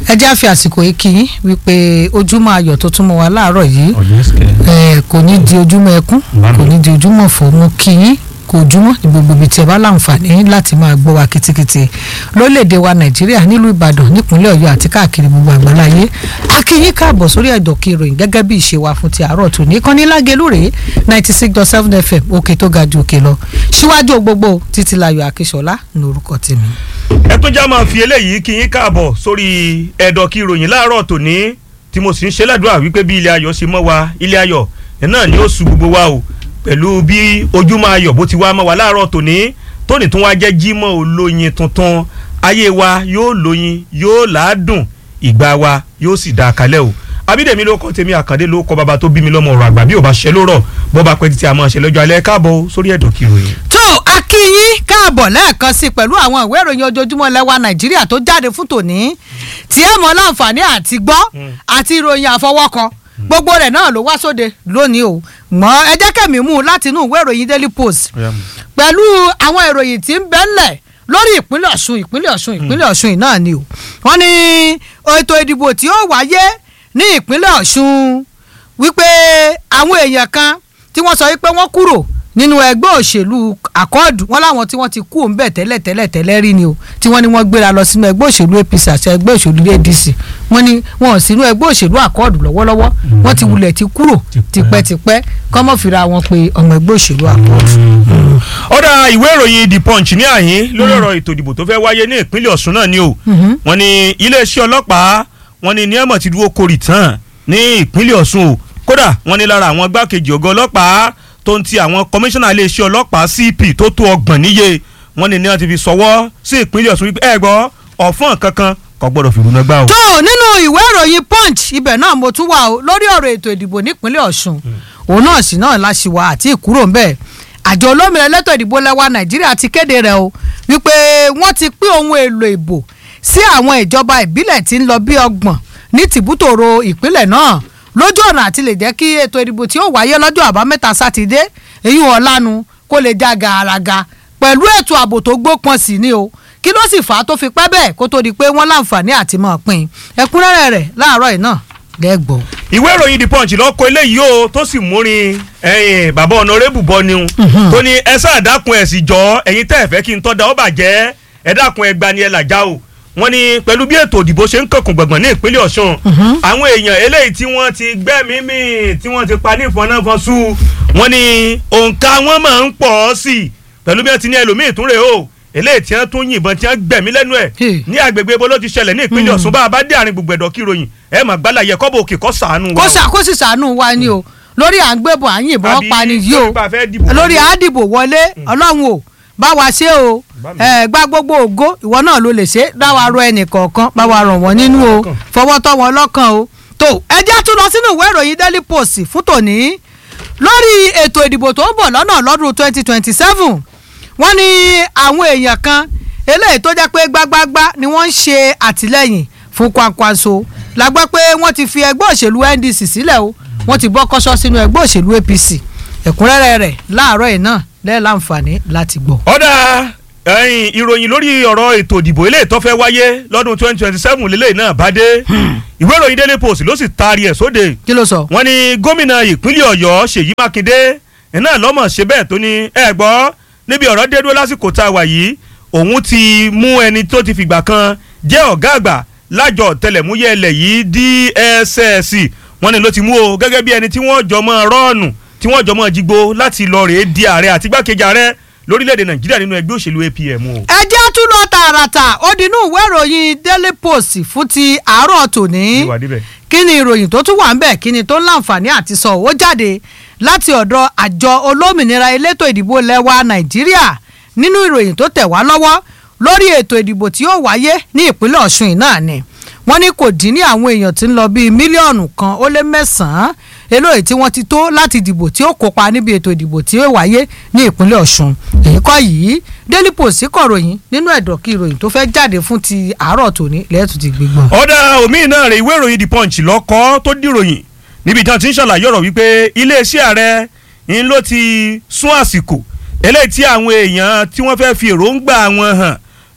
ẹ jẹ́ àfi àsìkò yìí kí yín wípé ojúmọ́ ayọ̀ tó tún mọ́ wa láàárọ̀ yìí ẹ kò ní di ojúmọ́ ẹkún kò ní di ojúmọ́ ọ̀fọ̀ mo kí yín kò ojúmọ́ ní gbogbo ibi tí ẹ bá láǹfààní láti máa gbọ́ wa kitikiti lórílẹ̀‐èdè wa nàìjíríà nílùú ìbàdàn nípínlẹ̀ ọ̀yọ́ àti káàkiri gbogbo àgbáláyé a kí yín káàbọ̀ sórí ẹ̀dọ̀kí ìròyìn gẹ́gẹ́ bí ìṣe wa fún ti àárọ̀ tó ní kán ní lágẹ̀lúrè ninety six dot seven fm òkè tó ga ju òkè lọ síwájú gbogbo títí láyọ̀ akíṣọlá ní orúkọ tèmi. ẹ tún já máa fi eléyìí kí yín káàbọ̀ sórí ẹ̀dọ̀kí ìròyìn láàárọ̀ tòní tí mo sì ń ṣe ládùúrà wípé bí ilé ayọ̀ ṣe mọ́ wa ilé ayọ̀ náà ni ó su gbogbo wa o pẹ̀lú bí ojúmọ́ ayọ̀ bó ti wá mọ́ wa láàárọ̀ tòní tóní tún wá jẹ́ jímọ̀ olóyin tuntun ayé wa yóò lóyin yóò làádùn ìgbà wa yóò sì dáa kalẹ̀ o abídèmí ló kọ́ tèmi àkàndé ló kọ́ bàbá tó bí mi lọ́mọ ọ̀rọ̀ àgbà bí ò bá ṣe lórọ̀ bọ́ bá pẹ́ títí a máa ṣe lọ́jọ́ alẹ́ káàbọ̀ sórí ẹ̀dọ̀ kí ìròyìn. tó akínyín káàbọ̀ lẹ́ẹ̀kan sí pẹ̀lú àwọn ìwé ìròyìn ojoojúmọ́ lẹ́wà nàìjíríà tó jáde fún tòní tí ẹ mọ̀ láǹfààní àti gbọ́ àti ìròyìn àfọwọ́kọ gbogbo rẹ̀ náà ló wá sóde lónìí o mọ ẹ jẹ́ kẹ́mi mú un láti inú ìwé ìròyìn daily post pẹ̀lú àwọn ìròyìn tí ń bẹ ńlẹ̀ lórí ìpínlẹ̀ ọ̀ṣun ìpínlẹ̀ ọ̀ṣun ìpínlẹ̀ ọ̀ṣun náà ni o wọ́n ní ètò ìdìbò tí ó wáyé ní ìpínlẹ̀ ọ̀ṣun wípé àwọn èèyàn kan tí wọ́n sọ wípé wọ́n kúrò nínú ẹgbẹ́ òṣèlú àkọọ́dù wọn láwọn tí wọ́n ti kú òun bẹ̀ tẹ́lẹ̀ tẹ́lẹ̀ tẹ́lẹ̀ rí ni o tí wọ́n ní wọ́n gbéra lọ sínú ẹgbẹ́ òṣèlú apc àti ẹgbẹ́ òṣèlú adc wọ́n ní wọn ò sínú ẹgbẹ́ òṣèlú àkọọ́dù lọ́wọ́lọ́wọ́ wọ́n ti wulẹ̀ ti kúrò tipẹ́tipẹ́ kọ́mọ́ fira wọn pé ọmọ ẹgbẹ́ òṣèlú àkọọ́dù. ọ̀dà ìwé ìròyìn the punch ní àyín lórí ọ̀rọ̀ ètò ìdìbò tó fẹ́ wáyé ní ìpínlẹ̀ ọ̀ṣun náà ni o wọ́n ní iléeṣẹ́ ọlọ́pàá wọ́n ní níyàmọ̀ ti dúró korì tán ní ìpínlẹ̀ ọ̀ṣun o kódà wọ́n ní lára àwọn gbákejì ọ̀gá ọlọ́pàá tó ń ti àwọn kọmíṣánná iléeṣẹ́ ọlọ́pàá cp tó tó ọgbọ̀n níye wọ́n ní ní wọ́n ti fi sọwọ́ sí ìpínlẹ̀ ọ̀ṣun wípé ẹ gbọ́ ọ̀fọ́n kankan kò gbọ́dọ̀ fi rúnà gbá o. tó nínú ìwé ìròyìn punch ibẹ̀ náà mo tún wà o lórí ọ̀rọ̀ ètò ìdìbò nípínlẹ̀ ọ̀ṣun òun náà sì náà láṣìwà àti ìkúrò ń bẹ̀ àjọ olómìnira elétò ìdìbò lẹ́wà nàìjíríà ti kéde rẹ̀ o wípé wọ́n ti pín ohun èlò ìbò sí àwọn ìjọba ìbílẹ̀ tí ń lọ bí ọgbọ̀n ní tìbútòrò ìpínlẹ̀ náà lójú ọ̀nà àti lè jẹ́ kí ètò ìdìbò tí ó wáyé lọ́jọ́ àbámẹ́ta sátidé èyí ọ̀lànà kó lè já gàràgà pẹ̀lú ètò ààbò tó gbópọn sí ni o kí ló sì fà á tó fi pẹ́ bẹ́ẹ̀ kó tó di pé wọ́n láǹfààní àti mọ̀ pin ẹ̀kúnrẹ́rẹ́ rẹ̀ láàárọ̀ yìí náà lẹ́gbọ̀ọ́. ìwé ìròyìn the punch lọ́kọ eléyìí o tó sì múrin ẹ̀yìn bàbá ọ̀nàrẹ́bù bọ́ ni o tó ní ẹ sáà dákun ẹ̀ sì jọ ẹ̀yin tẹ́ ẹ̀ fẹ́ kí n tọ́ da ọ́ bàjẹ́ ẹ dákun ẹ gbani ẹ làjá o wọ́n ní pẹ̀lú bí ètò òdìbò ṣe ń kànkùn gbọ̀ngbọ̀n ní ìpínlẹ̀ ọ̀ṣun àwọn èèyàn eléyìí tí wọ́n ti gbẹ́mí mì tí wọ́n ti pa ní ìfọ̀nàfọ̀sù wọ́n ní òǹkà wọn máa ń pọ̀ sí i pẹ̀lú bí wọ́n ti ní ẹlòmíì tún rè o eléyìí tí wọ́n tún yìnbọn tí wọ́n gbẹ̀mí lẹ́nu ẹ̀ ní agbègbè ibo ló ti ṣẹlẹ̀ ní ìpínlẹ̀ ọ̀ṣun bá a bá dé àárín gbogbo ẹ̀dọ̀ kí ròyìn ẹ̀ mà gbálà yẹ kọ́bọ̀ òkè kọ́ sàánú wa. kó ṣàkóso sàánú wa ni o lórí à ń gbébọn à ń yìnbọn pa ni yìí o lórí àdìbò wọlé ọlọ́run o bá wa ṣe o ẹ gba gbogbo ògo ìwọ náà ló lè ṣe dá wa rọ ẹnì kọ̀ọ̀kan bá wa ràn wọ́n nínú o fọwọ́ tọ́ wọn lọ́kàn o tó ẹ jẹ́ tún lọ sínú ìwé ìròyìn daily post fún tòní lórí ètò ìdìbò tó ń bọ̀ lọ́nà lọ́dún twenty twenty seven wọ́n ní àwọn èèyàn kan eléyìí tó jẹ́ pé gbágbágbá ni wọ́n ń ṣe àtìlẹ́yìn fún Kwankwaso la gbọ́ pé wọ́n ti fi ẹgbẹ́ òṣèlú NDC sílẹ̀ o wọ́n ti bọ́ kọ́sọ́ sínú ẹgbẹ́ òṣèlú APC ẹ̀kúnrẹ́rẹ́ rẹ̀ láàárọ̀ yìí náà lẹ́ẹ̀ láǹfààní láti gbọ́. ọ̀dà ẹ̀yìn ìròyìn lórí ọ̀rọ̀ ètò ìdìbò eléyìí tó fẹ́ wáyé lọ́dún twenty twenty seven lélẹ́yìn náà bá dé ìwé ìròyìn Daily Post ló sì taari ẹ̀ sóde. kí ló sọ. wọ́n ní gómìnà ìpínlẹ̀ Ọ̀yọ́ Ṣèyí Mákindé iná lọ́mọ̀ ṣe bẹ́ẹ̀ tó ní ẹ gbọ́ níbi ọ̀rọ̀ dé dúró lásìkò tá a wà yìí òun ti mú ẹni tó ti fìgbà kan jẹ́ ọ̀gá àgbà lájọ tẹlẹ̀múyẹ́ ilẹ̀ yìí DSS wọ́n ní ló ti mú o gẹ́gẹ́ bí ẹni tí wọ́n jọ mọ́ rọ́ọ̀nù tí wọ́n jọ mọ́ jígbó láti lọ rèé di ààrẹ àti gbákejì ààrẹ lórílẹ̀‐èdè nàìjíríà nínú ẹgbẹ́ òṣèlú APM o. ẹ jẹ́ tún lọ tààràtà ó dinú ìwé ìròyìn Daily Post fún ti àárọ̀ tòní kí ni ìròyìn tó tún wà ń bẹ̀ kí ni tó ń láǹfààní àti sọ ó jáde láti ọ̀dọ̀ àjọ olómìnira elétò ìdìbò lẹ́wà nàìjíríà nínú ìròyìn tó tẹ̀ wá lọ́wọ́ lórí ètò ìdìbò tí ó wáyé ní ìpínlẹ̀ ọ̀ṣun yìí náà ni wọ́n ní kò dín ní àwọn èèyàn tí ń lọ bíi mílíọ̀nù kan ó lé mẹ́sàn-án eléyìí tí wọ́n ti tó láti dìbò tí ó kópa níbi ètò ìdìbò tí ó wáyé ní ìpínlẹ̀ ọ̀ṣun èyí kọ́ yìí daily post kọ̀ròyìn nínú ẹ̀dọ̀kí ìròyìn tó fẹ́ jáde fún ti àárọ̀ tòní lẹ́ẹ̀tù ti gbígbọ́n. ọ̀dà omi náà rẹ̀ ìwé ìròyìn the punch lọ́kọ́ tó dìròyìn níbi tí wọ́n ti ń ṣàlàyé ọ̀rọ̀ wípé iléeṣẹ́ ààrẹ ń ló ti sún àsìkò eléyìí tí àwọn èèyàn tí wọ́n fẹ́ fi èròǹgbà wọn hàn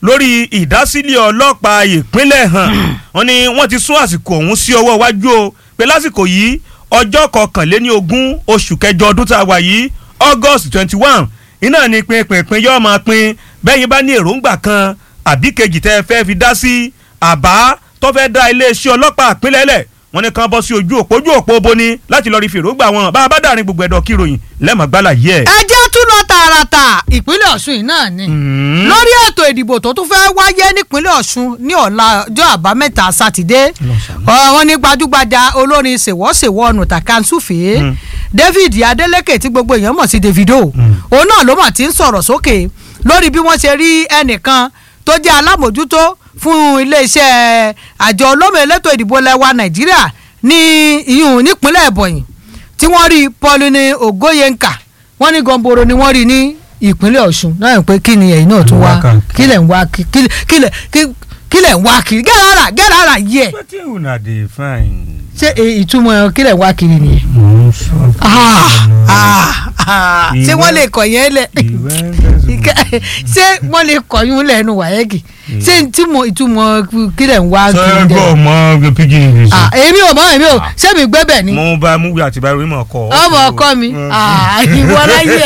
lórí ìdásílẹ̀ ọlọ́pàá ìpínlẹ̀ hàn wọ́n ní wọ́n ti sún àsìkò ọ̀hún sí ọwọ́ iwájú o pé lásìkò yìí ọjọ́ kọkànléní ogún oṣù kẹjọ ọdún tá a wà yìí august twenty one iná ni pinpin yóò máa pin bẹ́yìn bá ní èròǹgbà kan àbí kejì tẹ́ ẹ fẹ́ fi dá sí àbá tó fẹ́ dá iléeṣẹ́ ọlọ́pàá ìpínlẹ̀ lẹ̀ wọ́n ní kàn bọ́ sí ojú òpó ojú òpó boni láti lọ́ọ́ rí fèrògbà wọn bá a bá dàrin gbogbo ẹ̀dọ̀ kíròyìn lẹ́mọ̀gbálà yẹ. ẹ jẹ́ tún lọ tààràtà ìpínlẹ̀ ọ̀ṣun yìí náà ni lórí ètò ìdìbò tó tún fẹ́ẹ́ wáyé nípínlẹ̀ ọ̀ṣun ní ọ̀la ọjọ́ àbámẹ́ta sátidé wọ́n ní gbajúgbajà olórin ṣèwọ́ṣèwọ́ ọ̀nà tàkàǹsùfèé david adeleke tí gbogbo èèyàn mọ̀ sí davido òun náà ló mà ti ń sọ̀rọ̀ sókè lórí bí wọ́n ṣe rí ẹnìkan tó jẹ́ alámòjútó fún iléeṣẹ́ àjọ olómi elétò ìdìbò lẹ́wà nàìjíríà ní ìyún nípínlẹ̀ ẹ̀bọ̀yìn tí wọ́n rí pauline ogoyenka wọ́n ní gọ́ńboro ni wọ́n rí ní ìpínlẹ̀ ọ̀ṣun náà pé kí ni ẹ̀yin náà tún wá kí lẹ̀ ń wá kí lẹ̀ ń wá kiri gẹ́rẹ́ ara gẹ́rẹ́ ara yẹ. wetin una dey find. ṣé ìtumọ̀ kí lẹ̀ ń wá kiri nìyẹn. mo ń sọ. ṣé wọ́n lè kọ̀ yẹn lẹ̀ ṣé wọ́n lè kọ̀ yún lẹ́nu wáyẹ́gì ṣé ìtumọ̀ kí lẹ̀ ń wá kiri sọ gbọ́ mọ pidgin english. èmi ò mọ èmi ò ṣé mi gbé bẹ̀ ni mo bá múwí àti báyìí mọ̀ kọ́. ọmọ ọkọ mi ìwọ láyé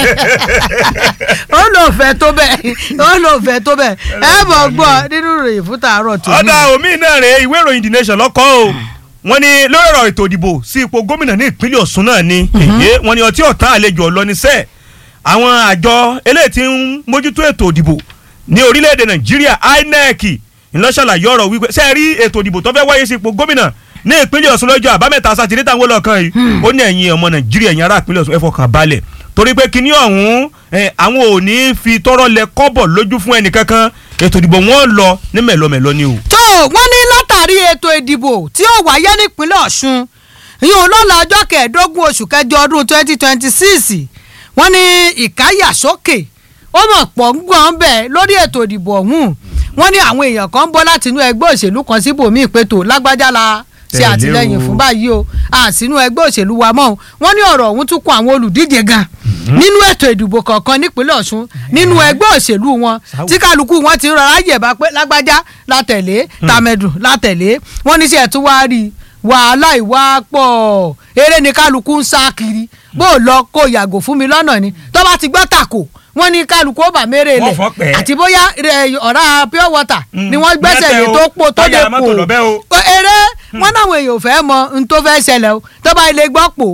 ó lò fẹ́ tó bẹ́ẹ̀ ó lò fẹ́ tó bẹ́ẹ̀ ẹ bọ̀ gbọ́ nínú ìròyìn fún tàárọ̀ tó ní. ọ̀dà omi náà rèé ìwé ìròyìn the nation lọ́kọ́ o wọ́n ní lórí ọ̀rọ̀ ètò ìdìbò sí ipò gómìnà ní ìpínlẹ̀ ọ̀ṣun náà ni èyí wọ́n ní ọtí ọ̀tá àlejò ọlọ́nisẹ́ àwọn àjọ eléyìí tí ń mójútó ètò ìdìbò ní orílẹ̀-èdè nàìjíríà inec ńlọ́ṣàlàyé ọ̀rọ̀ wípé ṣe rí ètò ìdìbò tó fẹ́ wáyé sí ipò gómìnà ní ìpínlẹ̀ ọ̀ṣun lọ́jọ́ àbámẹ́ta sátidé táwọn ọlọ́kan yìí ó ní ẹ̀yin ọmọ nàìjíríà ẹ̀yin ará ìpínlẹ̀ ọ̀ṣun ẹ fọkàn balẹ̀ torí pé kinní ọ̀hún àwọn ò ní fi tọrọ lẹ kọ́bọ̀ lójú fún ẹnì kankan ètò ìdìbò wọn lọ ní mẹ̀lọmẹ̀lọ ni o. tó wọ́n ní látàrí ètò ìdìbò tí ó wáyé nípínlẹ̀ ọ̀ṣun ìyẹn lọ́la ọjọ́ kẹẹ̀ẹ́dógún oṣù kẹjọ ọdún twenty twenty six wọ́n ní ìkáyàsókè ó mọ̀ pọ̀ ń gbọ́n bẹ́ẹ̀ lórí ètò ìdìbò ọ̀hún wọ́n ní àwọn èèyàn kan ń bọ́ láti inú ẹgbẹ́ òṣèlú kan síbòmí ìpètò lágbájá la ṣe àtìlẹyìn fún báyìí o àsínú ẹgbẹ́ òṣèlú wa mọ́ wọ́n ní ọ̀rọ̀ ọ̀hún tún kún àwọn olùdíje gan nínú ètò ìdìbò kọ̀ọ̀kan nípínlẹ̀ ọ̀ṣun nínú ẹgbẹ́ òṣèlú wọn tí kálukú wọn ti rọra yẹ̀bá pé lágbájá látẹ̀lé tàmẹ̀dù látẹ̀lé wọ́n ní sẹ́ tún wá rí wàhálà ìwà pọ̀ eré ni kálukú ń sá kiri bó lọ kó yàgò fún mi lọ́nà ni tó bá ti gbọ́ tàkò wọ́n ní kálukú ó bà mérè lẹ̀ àti bóyá ọ̀rá pure water ni wọ́n gbẹ́sẹ̀ lé tó pò tó lè pò eré wọ́n náwọn èèyàn ò fẹ́ mọ n tó fẹ́ ṣẹlẹ̀ o tó bá ilé gbọ́ pò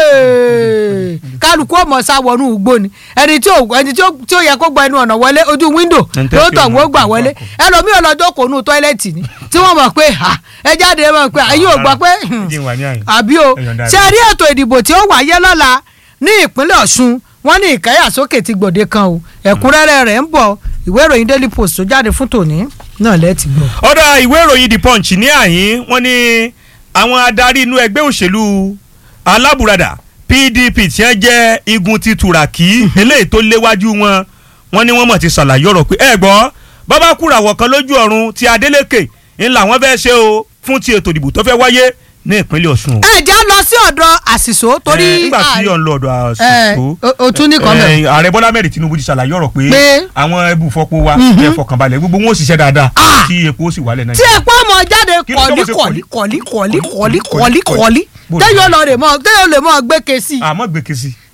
kálukú ọmọ sá wọnú igbó ni ẹni tí ò ẹni tí ó yẹ kó gba ẹnu ọ̀nà wọlé ojú wíńdò ló tọ̀ wọ́n gbà wọlé ẹlòmíì ọlọ́jọ́ kò nù tọ́ílẹ̀tì ni tí wọ́n mọ̀ pé ẹ jáde ẹ mọ̀ pé ayé ò gbọ́ pé àbí o ṣe rí ètò ìdìbò tí ó wáyé lọ́la ní ìpínlẹ̀ ọ̀ṣun wọ́n ní ìkáyàsókè ti gbòde kan o ẹ̀kúnrẹ́rẹ́ rẹ̀ ń bọ̀ ìwé ìròyìn daily post tó jáde fún tòní náà lẹ́ẹ̀tì gbọ́. ọ̀dà ìwé ìròyìn the punch ní àyín wọ́n ní àwọn adarí inú ẹgbẹ́ òṣèlú alábùradà pdp tí wọ́n jẹ́ igun ti tùràkì eléyìí tó léwájú wọn wọ́n ní wọ́n mọ̀ ti ṣàlàyé ọ̀rọ̀ pé ẹ gbọ́ bàbá kúràwọ̀ kan lójú ọ̀run ti adeleke ńlá wọn fẹ́ ṣe o fún ti ètò ìdìbò tó fẹ́ wáyé ní ìpínlẹ̀ ọ̀ṣun. ẹ jẹ́ lọ sí ọ̀dọ̀ àṣìṣó torí. nígbà tí yọ̀ ń lọ ọ̀dọ̀ àṣìṣó. o tún ní kọ́mẹ̀. ààrẹ bọ́lá mẹ́rin tinubu ti ṣàlàyé ọ̀rọ̀ pé Pé? àwọn ẹbùfọ́pọ̀ wa ẹ fọkànbalẹ̀ gbogbo wọn ò ṣiṣẹ́ dáadáa tí epo ó sì wálẹ̀ náà. tí epo ọmọ jáde Kí ló kọ̀lí tó kọ̀lí ṣe kọ̀lí kọ̀lí kọ̀lí? kọ̀lí kọ̀lí kọ̀lí Bó- téèyàn lọ rè mọ téèyàn lè mọ gbé ke sí i àmọ́ gbèké sí